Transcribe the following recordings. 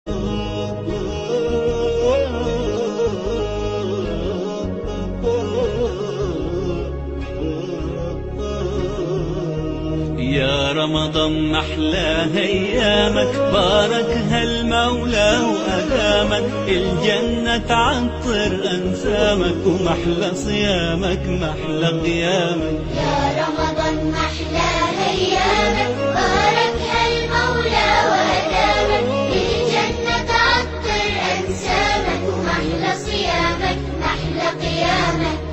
يا رمضان محلى ايامك باركها المولى وادامك الجنة تعطر انسامك ومحلى صيامك محلى قيامك يا رمضان محلى ايامك باركها المولى وادامك الجنة تعطر انسامك ومحلى صيامك محلى قيامك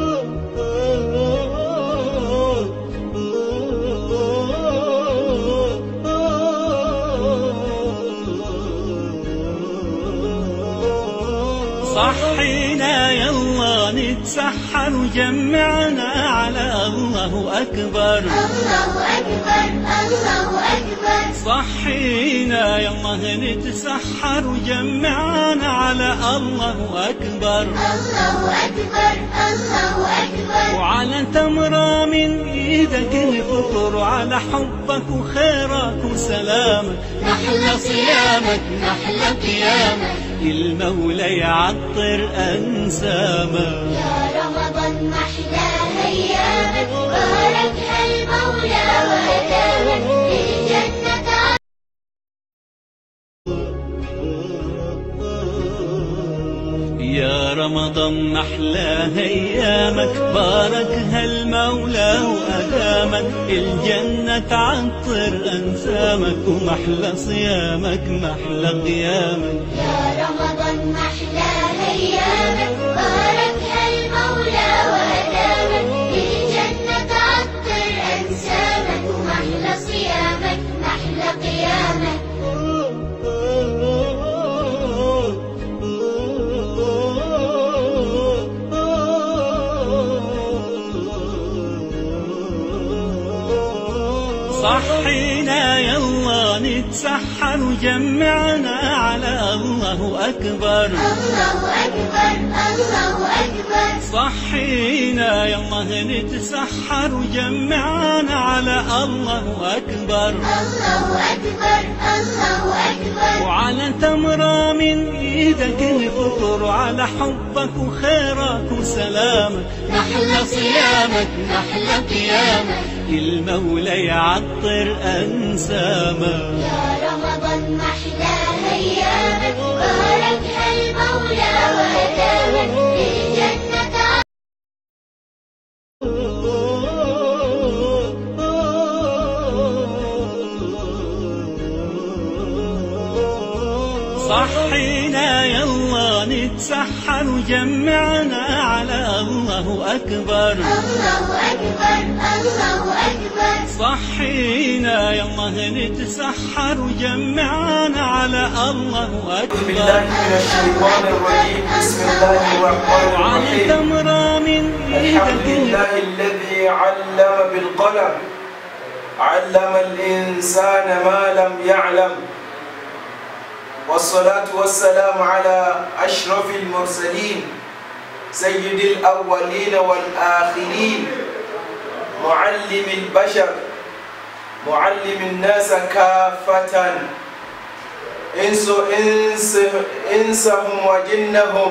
صحينا يلا نتسحر وجمعنا على الله أكبر الله اكبر الله اكبر صحينا يلا نتسحر وجمعنا على الله أكبر الله اكبر الله اكبر وعلى تمرة من ايدك نفطر على حبك وخيرك وسلامك نحلى صيامك نحلى قيامك المولى يعطر انسامك يا رمضان محلى ايامك باركها المولى وادامك الجنة يا رمضان محلى ايامك باركها المولى وادامك الجنة تعطر انسامك ومحلى صيامك محلى قيامك يا رمضان محلى ايامك باركها المولى وادامك الجنة تعطر انسامك ومحلى صيامك محلى قيامك صحينا يلا نتسحر وجمعنا على الله أكبر الله اكبر الله اكبر صحينا يلا نتسحر وجمعنا على الله أكبر الله اكبر الله اكبر وعلى تمرة من ايدك نفطر على حبك وخيرك وسلامك نحلى صيامك نحلى قيامك المولى يعطر انسامك يا رمضان محلى ايامك باركها المولى وادامك الجنة صحينا يلا نتسحر وجمعنا على الله أكبر الله أكبر الله أكبر صحينا يلا نتسحر وجمعنا على الله أعوذ بالله أكبر من الشيطان الرجيم بسم الله الرحمن وعلى الرحيم تمرة من الحمد ايدك لله الذي علم بالقلم علم الإنسان ما لم يعلم والصلاة والسلام على أشرف المرسلين سيد الأولين والآخرين معلم البشر معلم الناس كافة إنس إنس إنسهم وجنهم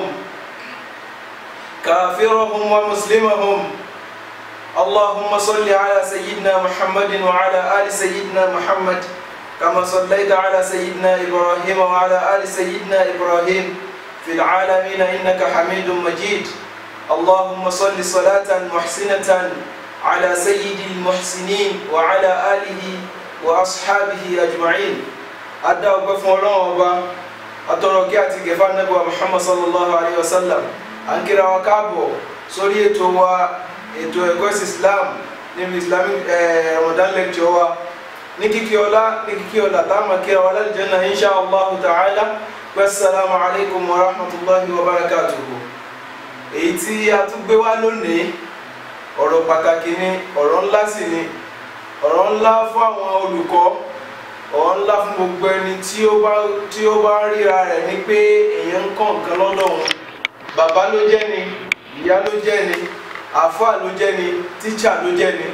كافرهم ومسلمهم اللهم صل على سيدنا محمد وعلى آل سيدنا محمد كما صليت على سيدنا إبراهيم وعلى آل سيدنا إبراهيم في العالمين إنك حميد مجيد اللهم صل صلاة محسنة على سيد المحسنين وعلى آله وأصحابه أجمعين أدى وقف الله atọrọ kí àti gẹfà nàbẹwà muhammad sallallahu alayhi wa sallam à ń kíra wa káàbọ̀ sórí ètò wa ètò ẹ̀kọ́ ẹ̀sìn islam níbi islamic eh, ramadan lecture wa ní kíkí ọlá ní kíkí ọlá táwọn kíra wa lálẹ́ jẹ́nà insha allah ta'ala pé assalamu alaykum wa rahmatulahi wa barakatuhu èyí tí a tún gbé wá lónìí ọ̀rọ̀ pàtàkì ni ọ̀rọ̀ ńlá sì ni ọ̀rọ̀ ńlá fún àwọn olùkọ́ ọ̀rọ̀ ńlá fún gbogbo ẹni tí ó bá tí ó bá ríra rẹ̀ ní pé èèyàn ń kọ́ nǹkan lọ́dọ̀ wọn bàbá ló jẹ́ ni ìyá ló jẹ́ ni àáfàá ló jẹ́ ni tíṣà ló jẹ́ ni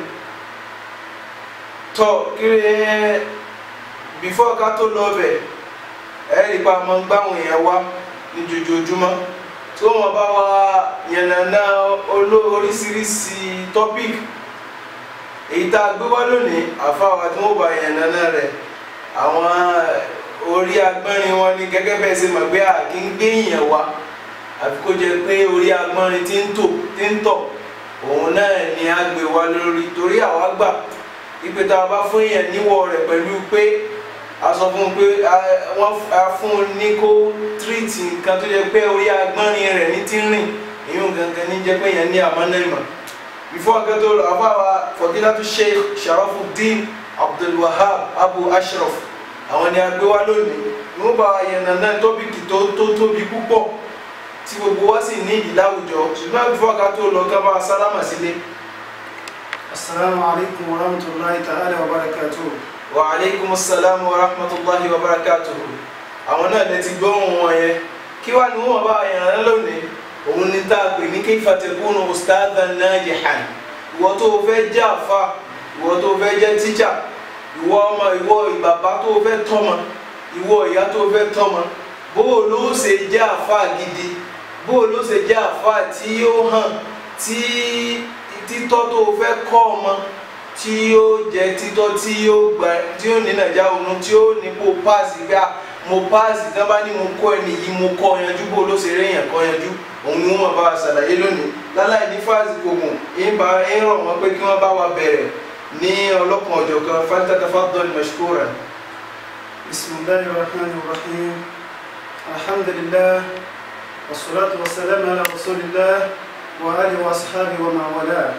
tọ́ kiri bífọ́ ká tó lọ bẹ̀ ẹ̀rí pa máa ń gbáwọn èèyàn wá ní jojoojúmọ́ tí wọ́n bá wa yànnàná oló- oríṣiríṣi topic èyí tá a gbé wá lónìí àfáwà tí wọ́n bá yànnàná rẹ̀ àwọn orí agbọ́nrin wọn ni gẹ́gẹ́ bẹ́ẹ̀ ṣe mọ̀ pé a kì í gbé èèyàn wá àfi kó jẹ́ pé orí agbọ́nrin tí ń tò tí ń tọ̀ òun náà ni a gbé wá lórí torí àwa gbà ipe tá a bá fún èèyàn níwọ̀ rẹ̀ pẹ̀lú pé a sọ fún un pé a- wọ́n f- a fún un ní kó tírìtì nǹkan tó jẹ́ pé orí agbọ́nrin rẹ̀ ní tí ń rìn èyí gangan ní jẹ́ pé èèyàn ní àmọ́nà ìmọ̀ before I get to àfáwà fọdílátú sheikh sharafuddin abdulwahab abu ashraf àwọn ni a gbé wá lónìí ní wọ́n bá yànnà náà tọ́pìkì tó tó tóbi púpọ̀ tí gbogbo wa sì ní ìdí láwùjọ ṣùgbọ́n before ká tó lọ ká bá a sálámà sílé السلام عليكم ورحمة الله تعالى وبركاته wa aleykum salaam wa rahmatulahi wa barakatuhu àwọn náà lè ti gbóhùn wọn yẹn kí wàá ní wọn bá yànnà lónìí òun ní tá a pè ní kayfa takunu ustadhan najihan ìwọ tó o fẹ́ jẹ́ àfa ìwọ tó o fẹ́ jẹ́ tíjà ìwọ ọmọ ìwọ ìbàbá tó o fẹ́ tọ́mọ ìwọ ìyá tó o fẹ́ tọ́mọ bó o ló ṣe jẹ́ àfa gidi bó o ló ṣe jẹ́ àfa tí ó hàn tí títọ́ tó o fẹ́ kọ́ ọmọ tí ó jẹ́ títọ́ tí ó gbà tí ó ní nàìjà òun tí ó ní kó páàsì gbá mo páàsì tí wọ́n bá ní mo kọ́ ẹni yìí mo kọ́ yanjú bó ló ṣe rí èèyàn kọ́ yanjú òun ni wọ́n bá wa ṣàlàyé lónìí láláì ní fáàsì kògùn ìbá ń rọ̀ wọ́n pé kí wọ́n bá wa bẹ̀rẹ̀ ní ọlọ́kan ọ̀jọ̀kan falyatafaddal mashkuran. بسم الله الرحمن الرحيم الحمد لله والصلاة والسلام على رسول الله وآله وأصحابه ومن والاه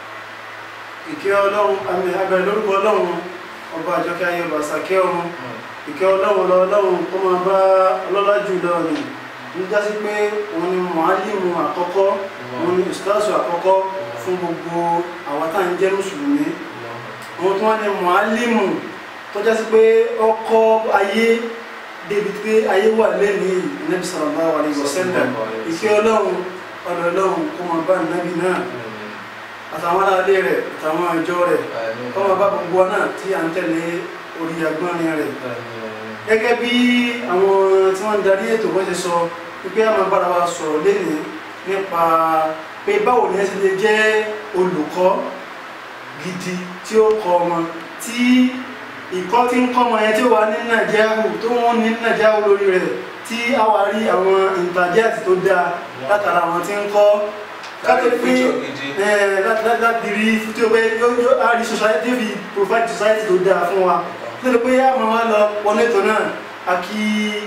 ìkẹ́ ọlọ́run àmì abẹ́rẹ́ lórúkọ ọlọ́run ọba àjọkẹ́ ayé ọba àsàkẹ́ ọ̀run ìkẹ́ ọlọ́run lọ ọlọ́run kó máa bá ọlọ́lá jù lọ ni ní jásí pé òun ni mọ̀álìmù àkọ́kọ́ òun ni ìsúláṣù àkọ́kọ́ fún gbogbo àwọn tá à ń jẹ́ mùsùlùmí òun tó wá ní mọ̀álìmù tó jásí pé ọkọ̀ ayé débi pé ayé wà lẹ́ni Ànábì sallallahu alaihi wasallam ìkẹ́ ọlọ́run ọ̀dọ̀ ọlọ́run kó máa bá nàbì náà àtàwọn aráalé rẹ̀ àtàwọn ìjọ rẹ̀ kó máa bá gbogbo wa náà tí à ń tẹ̀lé orí agbọ́nrin rẹ̀ gẹ́gẹ́ bí àwọn tí wọ́n ń darí ètò wọ́n ti sọ wípé a máa bára wa sọ̀rọ̀ lénìí nípa pé báwo ni ẹ ṣe lè jẹ́ olùkọ́ gidi tí ó kọ́ ọmọ tí ìkọ́ tí ń kọ́ ọmọ yẹn tí ó wà ní nàìjíríà tó wọ́n ní nàìjíríà lórí rẹ̀ tí a wà rí àwọn ìtàjẹ́ àti tó dáa látara àwọn tí ń kọ́ kátó pé ẹ láti láti rí tí ó pé yóò yóò á rí society fi provide society tó dáa fún wa nítorí pé a máa wá lọ wọlé ètò náà a kí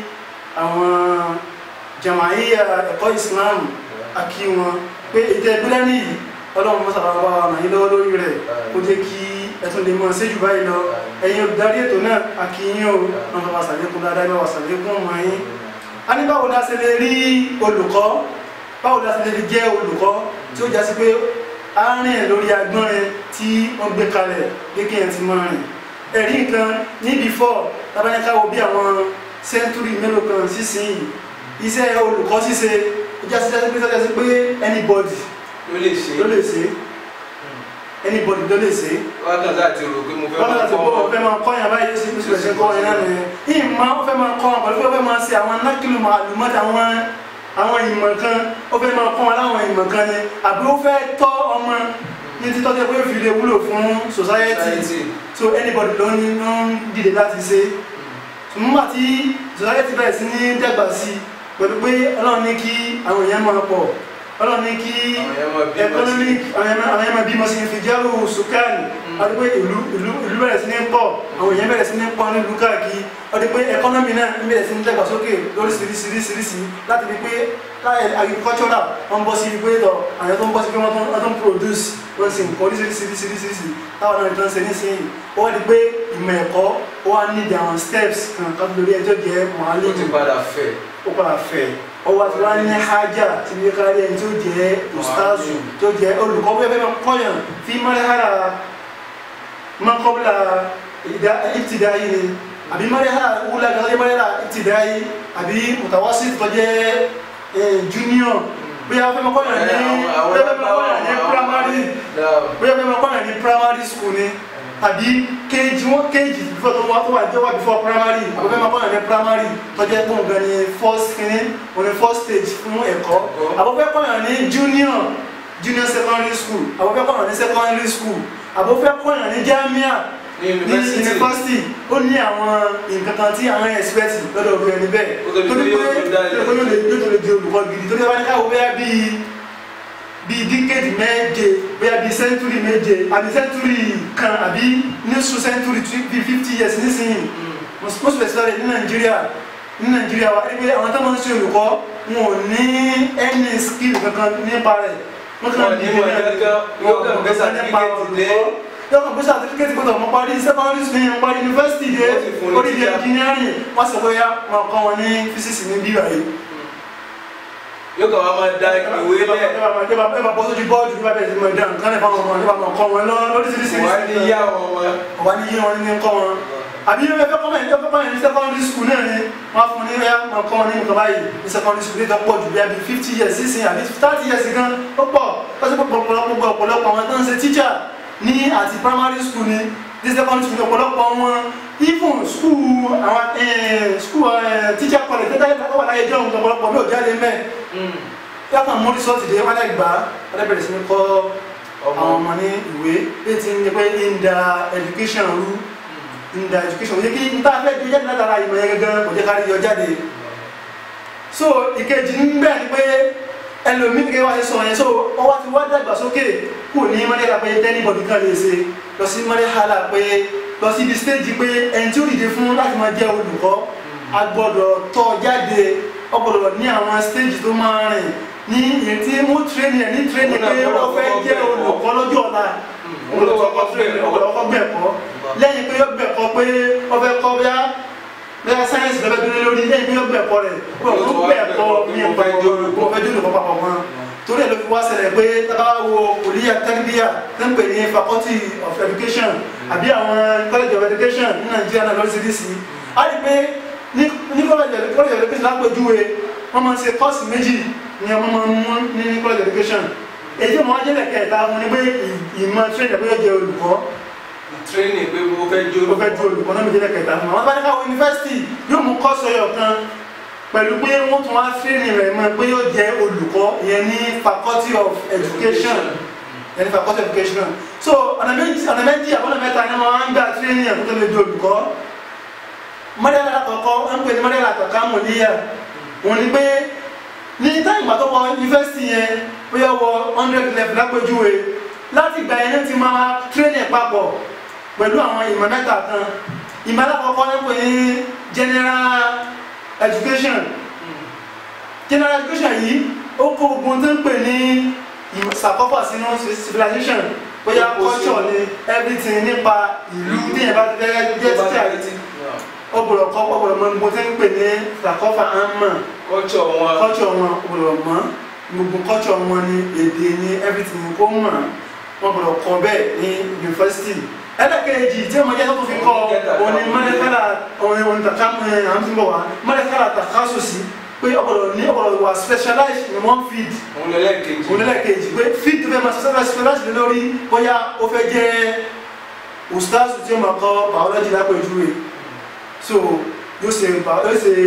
àwọn jamaiya ẹ̀kọ́ Islam a kí wọn pé ètò ìgbélé nìyí ọlọ́run mọ́sá bá wà ràn yín lọ́wọ́ lórí rẹ̀ kó jẹ́ kí ẹtún lè mọ̀ séjù báyìí lọ ẹ̀yin olùdarí ètò náà a kí yín o wọn bá wà sàlékún dáadáa bá wà sàlékún ọmọ yín a ní báwo la ṣe lè rí olùkọ́ báwo la ṣe lè jẹ́ olùkọ́ tí ó jásí pé a rìn lórí agbọ́nrin tí wọ́n gbé kalẹ̀ pé kí ẹ̀ ti máa rìn ẹ̀rí nǹkan ní before tabanikawo bí àwọn sẹ́ńtúrì mélòó kan sísìn yìí iṣẹ́ olùkọ́ ṣíṣe ó jásí jásí pé jásí pé anybody ló lè ṣe ló lè ṣe anybody ló lè ṣe wákàn láti rò pé mo fẹ́ wọ́n máa láti kọ́ bọ́ ọmọ ọ̀fẹ́ máa kọ́ yàn báyìí sí ìṣẹ̀lẹ̀ ṣe kọ́ yàn náà nìyẹn ìmọ̀ ó fẹ́ máa kọ́ wọn pẹ̀lú pé ó fẹ́ máa ṣe àwọn nákìlù màlúmọ́tì àwọn àwọn ìmọ̀ kan ó fẹ́ máa kọ́ wọn láwọn ìmọ̀ kan ni àbí ó fẹ́ tọ́ ọmọ ní títọ́ tẹ́ pé ó fi lè wúlò fún society Society. so anybody ló ní ló ń dìde láti ṣe nígbà tí society bẹ̀rẹ̀ sí ní dàgbà sí i pẹ̀lú pé ọlọ́run ní kí àwọn èèyàn máa pọ̀ ọlọ́run ní kí Àwọn èèyàn máa bímọ sí. economic àwọn èèyàn àwọn èèyàn máa bímọ sí fi jẹ́rù sùkánì wọ́n ti pé ìlú ìlú ìlú bẹ̀rẹ̀ sí ní pọ̀ àwọn èèyàn bẹ̀rẹ̀ sí ní pọ̀ nílùú káàkiri wọ́n ti pé economy náà ń bẹ̀rẹ̀ sí ní dàgbàsókè lóríṣiríṣiríṣiríṣi láti fi pé láì agricultural wọ́n bọ́ sí pé tọ̀ àwọn tó ń bọ́ sí pé wọ́n tó wọ́n tó ń produce wọ́n sì ń kọ́ oríṣiríṣiríṣiríṣi táwọn náà tó ń ṣe nísìnyí ó wá di pé ìmọ̀ ẹ̀kọ́ ó wá níbi àwọn steps kan kan lórí ẹjọ́ jẹ́ ó ti mọ̀álẹ́mù padà fẹ́ ó padà fẹ́ ọwọ́ àti wá ní hajj tí bí kárí ẹni tí ó jẹ́ ustazu tí ó jẹ́ olùkọ́ bí ẹgbẹ́ máa kọ́yàn fi mọ́lẹ́hàrà mọ́kọ́bílà ìtìdáyé ni àbí mọ́lẹ́hàrà wúlà gẹ́gẹ́ mọ́lẹ́hàrà ìtìdáyé àbí mùtàwásí tó jẹ́ eh, junior bí a fẹ́ máa kọ́yàn ní Eh, àwọn- àwọn bí a fẹ́ máa kọ́yàn ní àwọn- primary Náà. bí a fẹ́ máa kọ́yàn ní primary school ni tàbí kéèjì wọn kéèjì before tó wá tó wà jẹ́ wá before primary àbúfẹ́ máa kọ́yàn ní primary tọ́jẹ́ pé nǹkan ní first kìíní òní first stage fún ẹ̀kọ́ àbúfẹ́ kọ́yàn ní junior junior secondary school àbúfẹ́ kọ́yàn ní secondary school àbúfẹ́ kọ́yàn ní jamia Ní ní university. university ó ní àwọn nǹkan kan tí àwọn expect lọ́dọ̀ ọ̀gbìn ẹni bẹ́ẹ̀ Ó tó di pé yóò tó dá ilé. pé yóò lè yóò tó lè di olùkọ́ gidi torí ẹ bá ní káwọ́ bẹ́ẹ̀ bíi bíi díkéèdì méje bóyá bíi sẹ́ńtúrì méje àbí sẹ́ńtúrì kan àbí nísù sẹ́ńtúrì bíi fifty years nísìnyí most especially ní nàìjíríà ní nàìjíríà wa ẹgbẹ́ àwọn tó máa ń ṣe olùkọ́ wọn ò ní any skill kankan nípa rẹ̀ wọ́n Wọn ní mọ̀ kankan, yóò kàn gbé certificate dé. yóò kàn gbé certificate gbọ́dọ̀ mọ parí secondary school yẹn parí university dé Wọ́n sì fún ní orí di teacher. engineering wọ́n sọ pé yá máa kọ́ wọn ní physics ní bíbá yìí yóò kàn wá máa da ìwé lẹ̀ ẹ bá bọ́ sójú bọ́ọ̀dù bí bá bẹ̀rẹ̀ sí mọ̀ ẹ̀dá nǹkan lè fáwọn ọmọ ẹ bá mọ̀ kọ́ wọn lọ lóríṣiríṣi wọ́n á ní yá wọn wọn. ọ̀wá ní yé wọn ní kọ́ wọn àbí ẹ fẹ́ kọ́ mẹ́rin ẹ fẹ́ kọ́ mẹ́rin ní secondary school náà ni wọ́n á fún ní ẹ máa kọ́ wọn ní nǹkan báyìí ní secondary school nígbà pọ̀ jù bí i fifty years sísìn àbí thirty years gan ó pọ̀ lọ́sí ọ̀pọ̀lọpọ̀ ọ̀pọ̀lọpọ̀ àwọn tó ń ṣe teacher ní àti primary school ni ní secondary school ọ̀pọ̀lọpọ̀ wọn even school àwọn school teacher college tẹ́tẹ́ wà láyé jọ́ ọ̀pọ̀lọpọ̀ bí ò jáde mẹ́ yàtọ̀ mú resort dé wọn lè gbà wọn lè bẹ̀rẹ̀ sí ní kọ́ Ọmọ. àwọn ọmọ ní ìwé bí ti ń pẹ́ ń da education rú ń da education yẹ kí n tá a fẹ́ jẹ jáde látara ìmọ̀ yẹn gẹ́gẹ́ kò jẹ́ ká rí yọ jáde so ìkejì ń bẹ̀ ni pé ẹlòmíì kékeré wá sí sọ yẹn so ọwọ́ ti wá dàgbàsókè kò ní mọ́lẹ́la pé tẹ́nibọ̀dì kan lè ṣe lọ sí mọ́lẹ́hálà pé lọ sí ibi stage pé ẹni tí ó dìde fún láti máa jẹ́ olùkọ́ a gbọ́dọ̀ tọ́ jáde ọ gbọ́dọ̀ ní àwọn stage tó máa rìn ní èyí tí mú training ẹ̀ ní training pé wọ́n fẹ́ jẹ́ olùkọ́ lọ́jọ́ ọ̀la olùkọ́ training ọ̀pọ̀lọpọ̀ gbẹ̀kọ́ lẹ́yìn pé yóò gbẹ̀kọ́ pé wọ́n fẹ́ kọ́ bíá bíá sáyẹ́nsì lọ́fẹ́ dúró lórí lẹ́yìn pé yóò gbẹ̀kọ́ rẹ̀ wọ́n fún gbẹ̀kọ́ ní ọ̀pọ̀ wọ́n fẹ́ jẹ́ olùkọ́ papọ̀ wọn torí ẹ̀ ló fi wá ṣẹlẹ̀ pé tábà wo kòlíyà tẹ́lifíà tó ń pè ní faculty of education àbí àwọn college of education ní nàìjíríà náà lọ́sídìsí á rí i pé ní ní college of college of education lápèjúwe wọ́n máa ń ṣe kọ́ọ̀sì méjì ní ọmọ máa ń mú ní college of education èyí tí wọ́n á jẹ́lẹ̀ kẹta wọn ni pé ì- ìmọ̀ train ẹ̀ pé yóò jẹ́ olùkọ́ training pé mo fẹ́ jó ó fẹ́ ju olùkọ́ náà mi jẹ́lẹ̀ kẹta fún wọn. wọ́n bá ní káwọn yunifásitì yóò mú kọ́ọ̀sì ọyọ̀ kan pẹ̀lú pé wọ́n tún wá training rẹ̀ mọ́ pé yóò jẹ́ olùkọ́ ìyẹn ní faculty of education ìyẹn ní faculty of education so ọ̀nà méjì ọ̀nà méjì àbọ̀nà mẹ́ta ni wọ́n á ń gbà training ẹ̀ kó tó lè di olùkọ́ mọ́dẹ́lá àkọ́kọ́ ń pè ní mọ́dẹ́lá àkọ́kọ́ àmọ̀lẹ́yà òun ni pé ní táyì ìgbà tó wọ yunifásitì yẹn bóyá wọ hundred level lápèjúwe láti ìgbà yẹn ní ti máa training papọ̀ pẹ̀lú àwọn ìmọ̀ mẹ́ta kan ìmọ̀ alákọ̀ọ́kọ́ ń pè ní general education general education yìí ó kó gbogbo tó ń pè ní ìmọ̀ sàkọ́fà sínú civilization bóyá Ó kó culture sínú. ni everything nípa ìlú ní ẹ̀ bá ti fẹ́ jẹ́ teacher ọgbọ̀dọ̀ kọ́ ọgbọ̀dọ̀ mọ gbogbo tí ń pè ní sàkọ́fà àmà kọ́tsọ̀ wọn culture wọn ọgbọ̀dọ̀ mọ́ gbogbo culture wọn ni èdè ni everything kó mọ̀ wọn gbọdọ̀ kọ́ bẹ́ẹ̀ ní university ẹlẹ́kẹ̀ẹ́jì tí ọmọdé tó fi kọ́ òní mọ́lẹ́kálà òní òní tàkà ẹ̀ àmì bọ̀ wá mọ́lẹ́kálà tàkà sòsì pé ọgbọdọ̀ ní ọgbọdọ̀ wà specialized in one field òun lẹ́lẹ́kejì onílẹ̀kejì pé field tó fẹ́ máa ṣiṣẹ́ specialized lé lórí bóyá ó fẹ́ jẹ́ ustaz tí ó máa kọ́ biology lápẹ̀júwe so yóò ṣe bio- yóò ṣe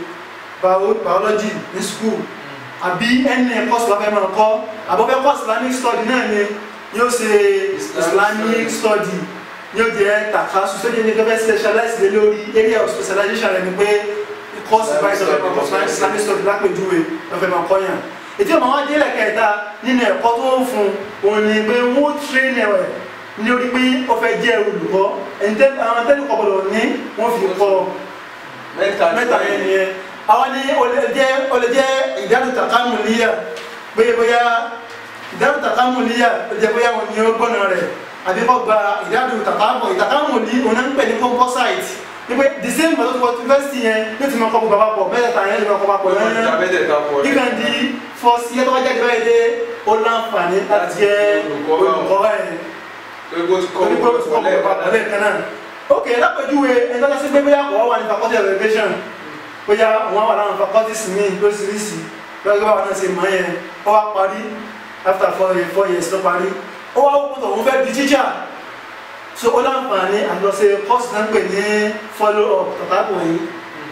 bio- biology ní school àbí ẹni course tó fẹ́ máa kọ́ àbọ̀fẹ́ kọ́ islamic study náà ni yóò ṣe islamic study yóò jẹ́ tàkà sọ́jọ́ ní gẹ́gẹ́ specialize lé lórí area of specialization rẹ̀ ni pé course báyìí tó fẹ́ máa kọ́ islamic islamic study lápẹ̀júwe tó fẹ́ máa kọ́ yàn ètí ọmọ wa délẹ̀ kẹta nínú ẹ̀kọ́ tó ń fún òun ni pé wọ́n train ẹ̀ ní orí pé ó fẹ́ jẹ́ olùkọ́ ẹni tẹ́ àwọn tẹ́lẹ̀ kọ́ gbọ́dọ̀ ní wọ́n fi kọ́ mẹ́ta mẹ́ta yẹn nìyẹn àwọn ní ó lè jẹ́ ó lè jẹ́ ìdánù tàkámù níyà bóyá bóyá ìdánù tàkámù níyà ó jẹ́ bóyá wọn ni ó gbọ́nà rẹ̀ àbí kọ́ gba ìdánù tàkámù ìtàkámù ní òun náà ń pè ní composite ní pé the same but what university yẹn ní ti máa kọ́ gbogbo àpapọ̀ mẹ́tẹ̀ẹ̀ta yẹn ní máa kọ́ papọ̀ ìta yẹn mẹ́tẹ̀ẹ̀ta pọ̀ ìkàn di fọ́ọ̀sì yẹn tó bá jáde báyìí dé ó láǹfààní láti jẹ́ olùkọ́ báyìí pé bó ti kọ́ torí pé ó ti kọ́ gbogbo àpapọ̀ lẹ́ẹ̀kan náà ok lápèjúwe ẹni tó dá sí pé bóyá kò wá wà ní faculty of education bóyá wọn wà láwọn faculties mi lóríṣiríṣi lọ́jọ́ báwa náà ṣe mọ̀ yẹn ó wá parí after four years four years ló parí ó wá wọ́pọ̀ tó òun fẹ́ di teacher so ó láǹfààní àlọ́sẹ̀ kọ́ọ̀sì náà ń pè ní follow up tàbí yìí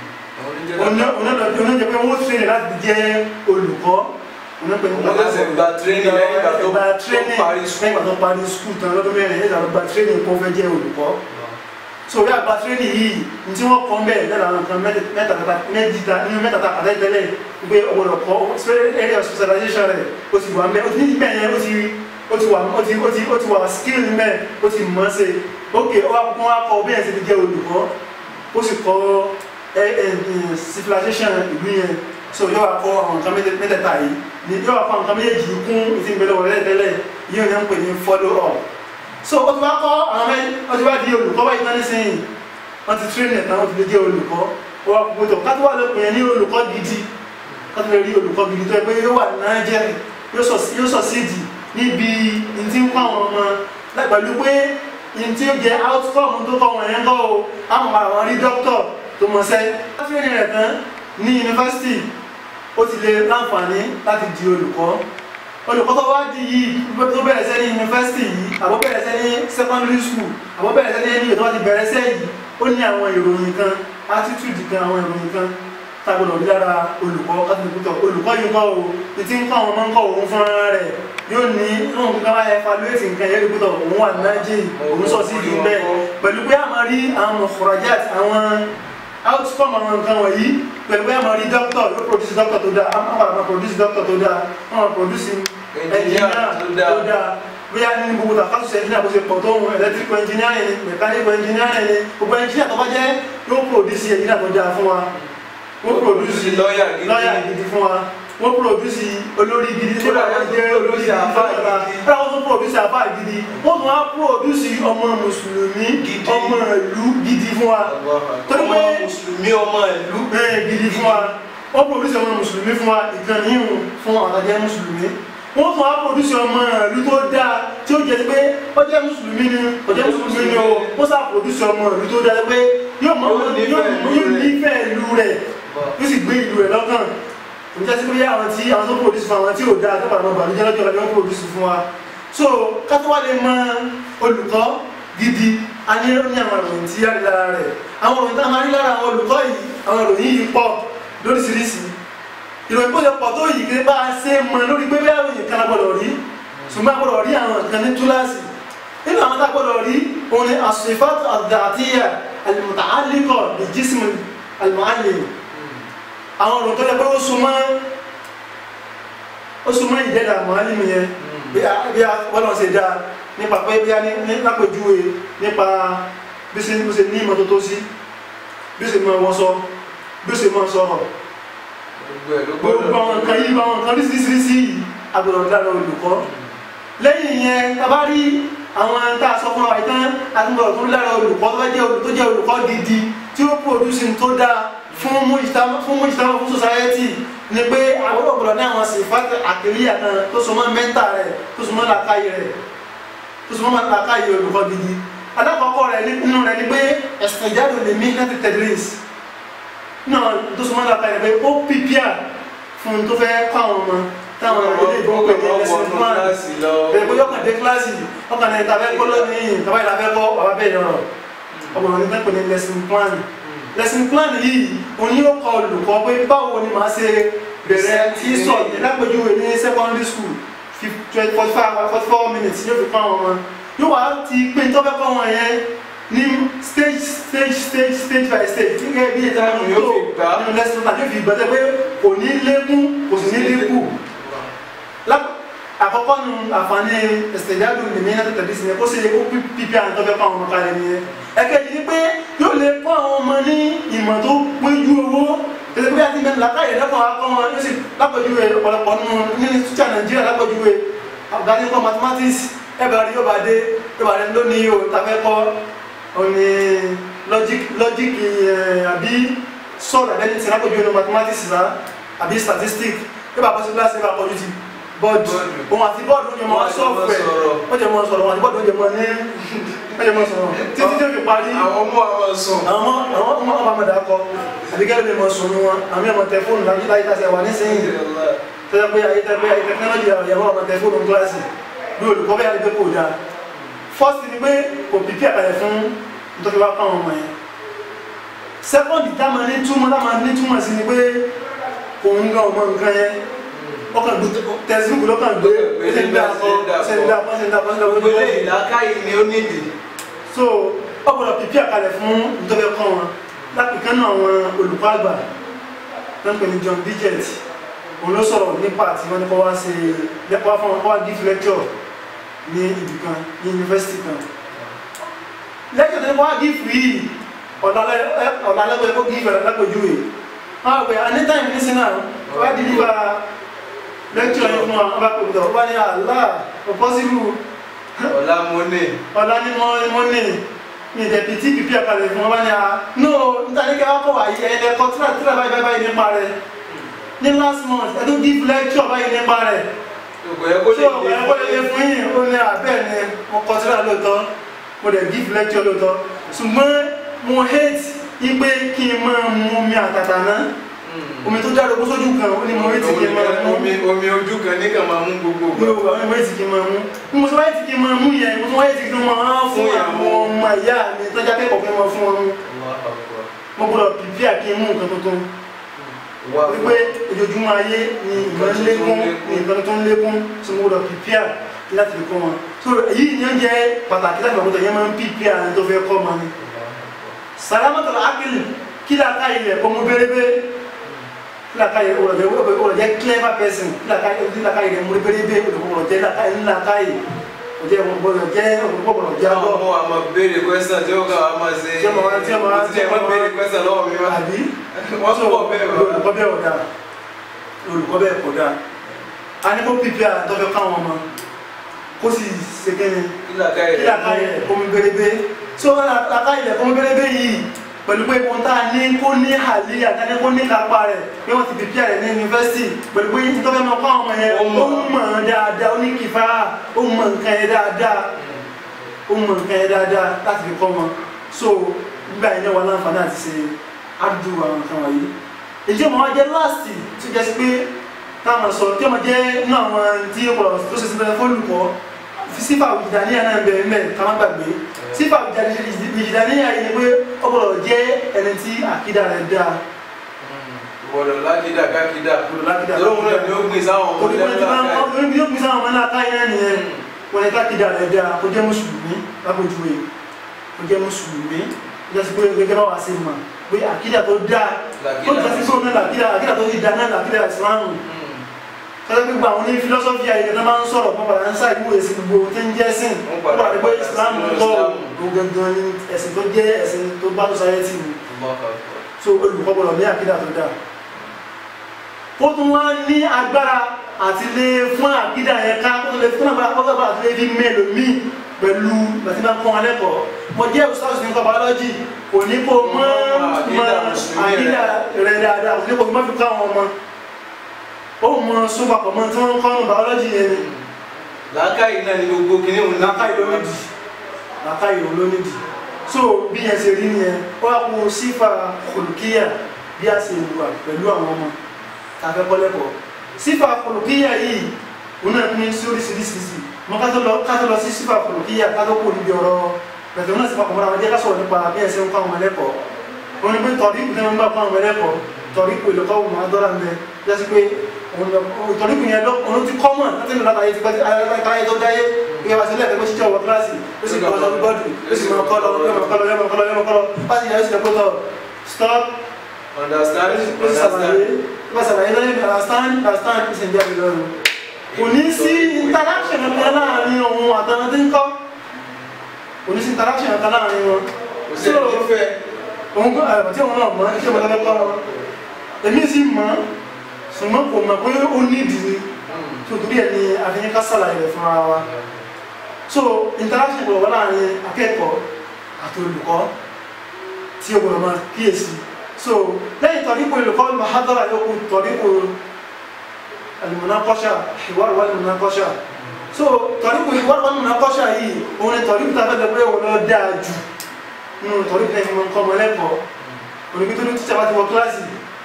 oníjẹ pé wọ́n tún ní láti jẹ́ olùkọ́ onípe ní Wọ́n lẹ́sẹ̀ gba training lẹ́yìn ìgbà tó- gba tó training parí school. lẹ́yìn ìgbà tó parí skul tán lọ́dún mẹ́rin lẹ́yìn ìgbà tó gba training kó fẹ́ jẹ́ olùkọ́ so bí àgbà training yìí ní tí wọ́n kọ́ bẹ́ẹ̀ lẹ́la àwọn nǹkan mẹ́ta mẹ́ta nínú mẹ́ta ta àtẹ́ tẹ́lẹ̀ pé ọ̀gbọ̀dọ̀ kọ́ area of specialization rẹ̀ ó ti wà mẹ́ ó ti ní bẹ́ẹ̀ yẹn ó ti ó ti wà ó ti ó ti ó ti wà skill mẹ́ ó ti mọ̀ ṣe ok ó wá kó wá kọ́ bí ẹ̀ ṣe ti jẹ́ olùkọ́ ó sì kọ́ ẹ ẹ civilization ìlú yẹn so yóò wá kọ́ àwọn nǹkan mẹ́tẹ̀- mẹ́tẹ̀ẹ̀ta yìí ni yóò wá kọ́ àwọn nǹkan méjèèjì yìí kún ìtì ìgbẹ́lẹ̀ wọlé tẹ́lẹ̀ yìí ò ní ń pè ní follow up so ó ti wá kọ́ àwọn mẹ́ ó ti wá di olùkọ́ báyìí tán nísìnyí wọ́n ti train ẹ̀ tán ó ti lè jẹ́ olùkọ́ ó wá kó tó kátó wà lópin yẹn ní olùkọ́ gidi kátó lè rí olùkọ́ gidi tó yẹ pé yóò wà náà yóò sọ síìdì níbi ìtí ń kọ́ àwọn ọmọ láì pẹ̀lú pé ìtí ó jẹ́ outcome tó kọ́ wọn yẹn kọ́ o àwọn àwọn rí dókítọ̀ tó mọ̀ sẹ́ training rẹ̀ tán ní yunifásitì ó ti lè láǹfààní láti di olùkọ́ olùkọ́ tó wá di yìí tó bẹ̀rẹ̀ sẹ́ ní yunifásitì yìí àbọ̀ bẹ̀rẹ̀ sẹ́ ní secondary school àbọ̀ bẹ̀rẹ̀ sẹ́ ní ẹni tó wá ti bẹ̀rẹ̀ sẹ́ yìí ó ní àwọn ìròyìn kan attitude kan àwọn ìròyìn kan tágbọ̀dọ̀ rí lára olùkọ́ kátólùkútọ̀ olùkọ́ yìí kọ́ o ní tí ń kọ́ àwọn ọmọ ń kọ́ òun fúnra rẹ̀ yóò ní inú nǹkan wáyé evaluate nǹkan yẹn lùkútọ̀ òun wà nájì òun sọ sí ìlú bẹ́ẹ̀ pẹ̀lú pé a máa rí àwọn mọ̀kọ̀rọ̀ját àwọn outcome àwọn nǹkan wọ̀nyí pẹ̀lú pé a máa rí doctor yóò produce doctor tó dáa a máa máa produce doctor tó dáa a máa produce engineer tó dáa bóyá ní gbogbo tàkàtúnṣe engineer bó ṣe pọ̀ tó ń electrical engineering ni mechanical engineering ni gbogbo engineer tó bá jẹ́ yóò produce engineer tó dáa fún wa wọ́n produce lọ́ọ̀yà gidi. lọ́ọ̀yà gidi fún wa wọ́n produce olórí gidi tí Kódà wọ́n wọ́n jẹ́ tún olórí produce àfáà gidi gidi. kódà wọ́n tún produce àfáà gidi wọ́n tún wá produce ọmọ mùsùlùmí Gidi. ọmọ ìlú gidi fún wa Torí ọmọ pé- mùsùlùmí ọmọ ìlú bẹ́ẹ̀ gidi fún wa wọ́n produce ọmọ mùsùlùmí fún wa ìkànnì ìhùn fún àtàjẹ́ mùsùlùmí wọ́n tún wá produce ọmọ ìlú tó dáa tí ó jẹ́ pé ó jẹ́ mùsùlùmí ni ó jẹ́ mùsùlùmí ni o wọ́n sá produce ọmọ ìlú tó dáa pé yóò mọ Yóò nífẹ̀ẹ́ yóò ìlú yóò rẹ̀. nífẹ̀ẹ́ ìlú rẹ̀ yóò sì gbé ìlú rẹ̀ lọ́kàn kò ní jẹ́ sí pé àwọn tí àwọn tó produce fún àwọn tí ò dáa tó bàbá bàbá jẹ́ lọ́jọ́ lọ́jọ́ produce fún wa so kátó wá lè mọ olùkọ́ gidi a ní ní àwọn ìròyìn tí a rí lára rẹ̀ àwọn ìròyìn tá a máa rí lára àwọn olùkọ́ yìí àwọn ìròyìn yìí pọ̀ lóríṣiríṣi ìròyìn bó ṣe pọ̀ tó yìí kí bá a ṣe mọ lórí pé bí àwọn èèyàn kan gbọ́dọ̀ rí ṣùgbọ́n a gbọ́dọ̀ rí àwọn nǹkan ní túláàsì nínú àwọn tá a gbọ́dọ̀ rí òun ni as-sifat ad-dhatiyya al-muta'alliqa bi-jism al-mu'allim àwọn ọ̀rọ̀ tó yẹ pé ó súnmọ́ ó súnmọ́ ìdẹ́dà mọ̀álìmù yẹn bí a bí a bọ́lá ṣe dáa nípa pé bí a ní ní lápèjúwe nípa bí ṣe bí ṣe ní ìmọ́tótó sí bí ṣe máa wọṣọ bí ṣe máa sọ̀rọ̀ gbogbo ẹ̀ ló gbogbo gbọ́dọ̀ àwọn nǹkan yìí àwọn nǹkan oríṣiríṣi yìí agbọ̀dọ̀ dára olùkọ́ lẹ́yìn yẹn tàbá rí àwọn tá a sọ fún wa ìtàn àtúbọ̀ tó dára olùkọ́ tó bá jẹ́ olù- tó jẹ́ olùkọ́ gidi tí ó produce n tó dáa fún mujtama fún mujtama fún society ni pé àwọn ọ̀gbọ̀dọ̀ ní àwọn sifat àkìlíyà kan tó so mọ́ mẹ́ńtà rẹ̀ tó so mọ́ làákàyè rẹ̀ tó so mọ́ làákàyè olùkọ́ gidi alákọ̀ọ́kọ́ rẹ̀ ní- nínú rẹ̀ ni pé ẹ̀sìn ìjáde lè mí láti tedris náà tó so mọ́ làákàyè rẹ̀ pé ó pìpìà fún un tó fẹ́ kọ́ àwọn ọmọ táwọn ilé ìgbọ́n pè ní lesson plan bẹ́ẹ̀ bóyá ọkàn dé kíláàsì ọkàn ní tàbẹ́ kọ́ lónìí tàbá ìlà fẹ́ kọ́ bàbá bẹ́ẹ̀ yọrọ ọmọ ní tẹ́pẹ́ ní lesson plan lesson plan yìí òun yóò kọ́ olùkọ́ pé báwo ni màá ṣe bẹ̀rẹ̀ tí sọ yìí lápèjúwe ní secondary school forty five forty four minutes yóò fi kọ́ àwọn ọmọ yóò wá ti pé tó fẹ́ kọ́ wọn yẹn ní stage stage stage stage by stage gẹ́gẹ́ bí ètò àwọn Yóò yóò fi gbà. nínú lesson plan yóò fi gbọ́dọ̀ pé kò ní lékún kò sì ní dínkù Láp- àkọ́kọ́ nu àǹfààní ìsèjáde nìmí náà tẹ̀lé sí yẹn kó sì kó pípí àwọn tó fẹ́ kọ́ àwọn ọmọ kalẹ̀ nìyẹn ẹ̀kejì ni pé yóò lè kọ́ àwọn ọmọ ní ìmọ̀ tó péjú owó tẹ̀lé pé àti mẹ́rin làkàyè lẹ́kọ̀ọ́ akọ́ wọn yóò sì lápẹ̀júwe ọ̀pọ̀lọpọ̀ nínú nínú tíṣà nàìjíríà lápẹ̀júwe àbùdá kọ́ mathematics ẹ̀bẹ̀ rí yóò bá dé yóò bá dé lónìí o tàfẹ́ kọ́ òní logic logic ẹ̀ àbí sọ̀rọ̀ àbẹ́ni tí lápẹ̀júwe ní mathematics rà àbí statistics yóò bá bọ́ sí kíláàsì yóò bá kọjú ti bọ́ọ̀dù Bọ́ọ̀dù. òun àti bọ́ọ̀dù ó jẹ mọ́ Wọ́n á jọ mọ́ sọ́ọ̀fù ẹ̀ sọ̀rọ̀. ó jẹ mọ́ sọ̀rọ̀ òun àti bọ́ọ̀dù ó jẹ mọ́ ní ó jẹ mọ́ sọ̀rọ̀ títí tí ó fi parí àwọn ọmọ àwọn sùn àwọn ọmọ àwọn ọmọ ọmọ àmàdà kọ àbíkẹ́ ló lè mọ sùn ní wọn àmì ọmọ tẹ fóònù láyé láyé tàṣẹ wà nísìnyí tó yẹ pé ayé tẹ pé ayé tẹkinọ́lọ́jì àwọn ìyàwó ọmọ tẹ fóònù kíláàsì bí olùkọ́ bẹ́ẹ̀ ni pé kò dáa first ni pé kò pípí àkàlẹ̀ fún nítorí wá káwọn ọmọ yẹn second táwọn ní túmọ̀ táwọn ní túmọ̀ sí ni pé kò ń gan ọmọ nǹkan yẹn ọkàn gbé tẹsíbùkù lọ́kàn gbé ṣe ń dà kọ́ ṣe ń dà kọ́ ṣe ń dà kọ́ ṣe ń dà kọ́ gbogbo eléyìí làákàyè ni ó nídìí so ọgbọ́dọ̀ pípí àkàlẹ̀ fún nítorí ẹ̀kọ́ wọn lápìkan náà àwọn olùkọ́ àgbà tó ń pè ní John Bidget òun ló sọ̀rọ̀ nípa àti wọn ní kọ́ wá ṣe lẹ́kọ̀ọ́ fún wọn kọ́ wá give lecture ní ibì kan ní yunifásitì kan lecture tó ní kọ́ wá give yìí ọ̀làlẹ́gbẹ̀ẹ́ kó give ẹ̀rọ lápẹ̀júwe wọn á pè anytime ní sinna wọ́n á deliver lecture yìí fún wa wọ́n bá pè mí tọ̀ wọ́n bá ní àlá possible ọ̀la mo ní ọ̀la ni mo mo ní ní ìdẹ̀bí tí pípí àkàlẹ̀ fún ọba ní a no níta ní kẹ́wàá kọ̀ wáyé ẹ̀ẹ́dẹ̀ kọ́ tíra tíra báyìí báyìí báyìí nípa rẹ̀ ní last month ẹ̀dùn give lecture báyìí nípa rẹ̀ gbogbo ẹ kó tí lè ọ̀pọ̀ ẹ̀kọ́ lè lè fún yìí ó ní abẹ́ ni mo kọ́ tíra lóòótọ́ mo dẹ̀ give lecture lóòótọ́ ṣùgbọ́n mo hate ipe kí n máa mu omi àtàtà náà omi tó jáde kó sójú kan ó ní mo hate kí n máa mu omi omi ojú kan ní kàn máa mú gbogbo mi ò wá ẹ̀wọ̀n ètì kí n máa mú mo sọ wáyé tí kí n máa mú yẹn mo sọ wáyé tí kí n máa fún àwọn ọmọ ìyá mi tọ́jà kẹ́kọ̀ọ́ fẹ́ máa fún wọn mú mo gbọ́dọ̀ pìpì àkí mú nǹkan tuntun wípé ojoojúmọ́ ayé ni ìmọ̀ ń lékún ni nǹkan tó ń lékún tí mo gbọ́dọ̀ pìpì à láti fi kọ́ wọn so èyí ni ó jẹ́ pàtàkì láti ọ̀pọ̀tọ̀ yẹn máa ń pìpì à tó fẹ́ kọ́ wọn ni sàlámàtà ákìlì kí làákà ilẹ̀ kọ́ mú bẹ́rẹ́bẹ́ kí làákà ilẹ̀ ọ̀rọ̀ jẹ́ clever person kí làákà ilẹ̀ mú bẹ́rẹ́bẹ́ ọ̀rọ̀ jẹ́ làákà ilẹ̀ ọjọ́ ìwọ̀n gbọ́dọ̀ jẹ́ ọ̀gbọ́dọ̀ jẹ́ àwọn àbọ̀ ọmọ wa máa béèrè question tí ó kà wá máa ṣe Tí ó máa wá- tí ó máa wá- tí ẹ máa béèrè question lọ́wọ́ mi wá àbí wọ́n tún bọ̀ bẹ́ẹ̀ wá olùkọ́ bẹ́ẹ̀ ọ̀dà olùkọ́ bẹ́ẹ̀ kọ̀dà a ní kó pípí àtọ́fẹ́ káwọn ọmọ kó sì ṣe kẹ́ni kí làákà kí làkà yẹ ilẹ̀ kómi bérébé tí ó làkà ilẹ̀ kómi bérébé yìí pẹ̀lú pé ohun tá a ní kó ní àlè àtàní kó ní kápá rẹ̀ pé wọ́n ti pípí rẹ̀ ní yunifásitì pẹ̀lú pé nítorí ọmọ kọ́ àwọn ọmọ yẹn Ó ó mọ̀. mọ̀ ọ́n dáadáa ó ní kìfà ó mọ̀ nǹkan yẹn dáadáa ó mọ̀ nǹkan yẹn dáadáa láti fi kọ́ wọn so nígbà yẹn náà wà láǹfààní àti ṣe àdú àwọn nǹkan wọ̀nyí èyí ọmọ wa jẹ́ láàsì tó jẹ́ sí pé táwọn sọ tí ọmọ jẹ́ inú àwọn tí ó pọ̀ tó ṣe síbẹ̀ fólùkọ́ sífà ìjìdàníyà náà bẹ̀rẹ̀ mẹ́ ká má gbàgbé sífà ìjìdàníyà yìí ni pé ó gbọ́dọ̀ jẹ́ ẹni tí àkídà rẹ̀ dáa gbọ́dọ̀ lákìdá kákìdá gbọ́dọ̀ lákìdá lóhun náà ni ó gbé sáwọn ọmọ òdìbò tí wọ́n lẹ́nu ń bí ó pín sáwọn ọmọ náà káyé náà nìyẹn wọ́n ní kákìdá rẹ̀ dáa kó jẹ́ mùsùlùmí lápòjúwe kó jẹ́ mùsùlùmí jẹ́ sí pé gẹ́gẹ́ bá wà sí mà pé àkídà tó dáa tó jẹ́ sí sóun náà làkídà àkídà tó ti dáa náà làkídà ìsìlámù kọ́lá pé gbogbo àwọn ní fílọ́sọ́fì ayé tó máa ń sọ̀rọ̀ pọ̀ padà ń ṣàìwò èsì gbogbo tí ń jẹ́ sìn Wọ́n ó padà padà pé padà Islam sínú kọ́ Islam. gangan ní ẹ̀sìn tó jẹ́ ẹ̀sìn tó bá society mu so olùkọ́ gbọ́dọ̀ ní àkídà tó dáa ó tún wá ní agbára àti lè fún àkídà yẹn ká ó tún lè fún agbára kọ́kọ́ bá àti lè fi mélòó míì pẹ̀lú bàtí máa ń kọ́ wọn lẹ́kọ̀ọ́ mo jẹ́ òṣìṣẹ́ ní kọ́ biology kò ní kó mọ́ Àkídà mọ́ Mùsùlùmí àkídà rẹ̀ dáadáa kò ní kó mọ́ fi ká wọn mọ́ ó mọ sóbapọ̀ mọ́ tí wọ́n ń kọ́ ní biology yẹn ni làákàyè náà ni gbogbo kìnìún òun náà làákàyè ló nídìí làákàyè ló nídìí so bí yẹn ṣe rí nìyẹn ó wá kó sífà kòlùkíyà bí a ṣe wà pẹ̀lú àwọn ọmọ tàbí kọ́lẹ́kọ̀ọ́ sífà kòlùkíyà yìí òun náà pín sí oríṣiríṣi mọ ká tó lọ ká tó lọ sí sífà kòlùkíyà ká tó kó níbi ọ̀rọ̀ pẹ̀lú náà sì papọ̀ mọ́ra wọn jẹ́ ká sọ̀rọ̀ nípa bí ẹ ṣe ń kọ́ àwọn ẹlẹ́kọ̀ọ́ wọn ni pé tọ̀rí ìpínlẹ̀ wọn bá kọ́ àwọn ẹlẹ́kọ̀ọ́ tọ̀rí ìpò ìlọ́kọ́ wọn máa dọ́ra ń bẹ jásí pé tọ̀rí ìpínlẹ̀ yẹn lọ òun ti kọ́ mọ̀ láti nù látàyè ti pẹ́ ayé tó dáyé ìyá wa sílẹ̀ pé bó ṣe jẹ́ ọwọ́ kíláàsì ó sì kọ́ ọ̀sán bọ́ọ̀dù ó sì máa kọ́ lọ yọmọ kọ́ lọ yọmọ kọ́ lọ yọmọ kọ́ lọ láti yẹ ó sì lè kó tọ̀ stop understand ó sì understand ṣàlàyé ó sì ṣàlàyé lẹ́yìn understand understand ó sì ń jáde lọ́rùn kò ní sí interaction kan láàrin òun àtàwọn tí ń kọ́ kò ní sí interaction kan láàrin wọn kò sí ẹni tó fẹ́ òun kọ́ àyàbọ̀ tí òun náà mọ̀ ṣé mo lọ́wọ́ kọ́ wọn èmi sì mọ̀ ṣùgbọ́n kò mọ̀ pé ó ní ìdí tó torí ẹ̀ ní àfihàn ká ṣàlàyé rẹ̀ fún ara wa so interaction gbọ́dọ̀ wà láàrin akẹ́kọ̀ọ́ àti olùkọ́ tí o gbọ́dọ̀ máa kíyèsí so lẹ́yìn tọ́rípò olùkọ́ mahadara yòókù tọ́rípò alimunakọ́ṣà ìwádìí wà alimunakọ́ṣà so tọ́rípò ìwádìí wà alimunakọ́ṣà yìí òun ni tọ́rípò tá a fẹ́ lọ pé òun lọ dáa jù nínú tọ́rípò ẹni mọ̀ nǹkan ọmọlẹ́kọ̀ọ́ onígbé tó ní tíṣà bá ti wọ kíláàsì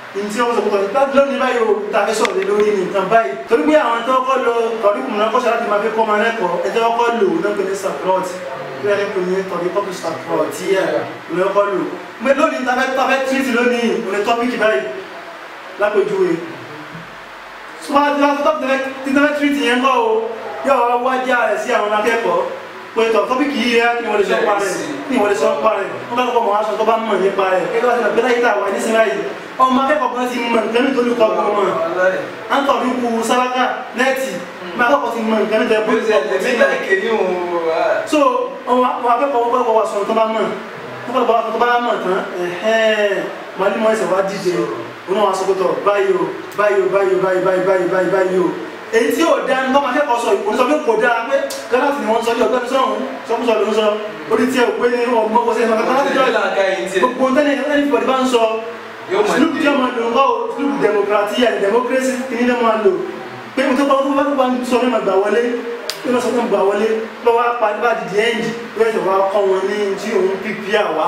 ní tí wọ́n sọ pé tọ́ lónìí báyìí o ta fẹ́ sọ̀rọ̀ lé lórí ní nǹkan báyìí torí pé àwọn tó kọ́ lọ tọ́lú kùnà kọ́ṣẹ́ láti máa fi kọ́ máa lẹ́kọ̀ọ́ ẹjọ́ kọ́ lò náà pé ní saprot bí wọ́n ní pè ní tọ́lú kọ́kù saprot yẹ ló kọ́ lò pé lónìí ta fẹ́ ta fẹ́ tírìtì lónìí òní tọ́pìkì báyìí lápèjúwe sọ́wọ́n ti wá tọ́pì tẹ́fẹ́ tírìtì yẹn kọ́ o yóò wájà rẹ̀ sí àwọn akẹ́kọ̀ọ́ pé tọ́ tọ́pìkì yìí rẹ̀ kí wọ́n lè sọ pa rẹ̀ kí wọ́n lè sọ pa rẹ̀ wọ́n bá lọ́kọ̀ mọ̀ aṣọ tó bá mọ̀ nípa rẹ̀ kí wọ́n ti lọ gbẹ́lá yìí tà wá ní sinmi ayé ọmọ akẹ́kọ̀ọ́ kan ti mọ̀ nǹkan nítorí kọ́ ọgbọ́n mọ̀ à ń tọ̀dú ku sálákà nẹ́ẹ̀tì ọmọ akẹ́kọ̀ọ́ ti mọ̀ nǹkan nítorí Bí ó ṣe ẹ̀mí náà kéde òun wà. so ọmọ akẹ́kọ̀ọ́ wọ́n kọ́ wa sọ̀rọ̀ tó bá mọ̀ wọ́n kọ́ wa sọ̀rọ̀ tó bá mọ̀ tán ẹ̀hẹ́n màálùmọ́ ẹ̀sẹ̀ wá díje òun náà wá sọ pé tọ̀ báyìí o báyìí o báyìí o báyìí báyìí báyìí báyìí báyìí o èyí tí yóò dá ní bọ́mọ akẹ́kọ̀ọ́ sọ ìkòní sọ pé kò dáa pé gánàtì ni wọ́n sọ ní ọ̀gbẹ́ni sọ̀hún sọ́kúsọ ló ń sọ orí tí ẹ ò pé ní ọmọ kò sẹ́yìn kankan láti jọ Ìjọba àga yìí tiẹ̀. gbogbo tẹ́lẹ̀ ẹni fìbọ̀dì bá ń sọ Yóò mọ̀ sùlùkù tí ọmọ lò ń kọ́ sùlùkù democracy and democracy kìíní náà máa lò pé mo tó kọ́ tó bá tó bá ń sọ ní ma gbà wọlé pé mo sọ pé mo gbà wọlé lọ́wọ́ apá nípa dìde ẹ́ǹdì pé ẹ̀sẹ̀ wa kọ́ wọn ní tí òun pípí àwa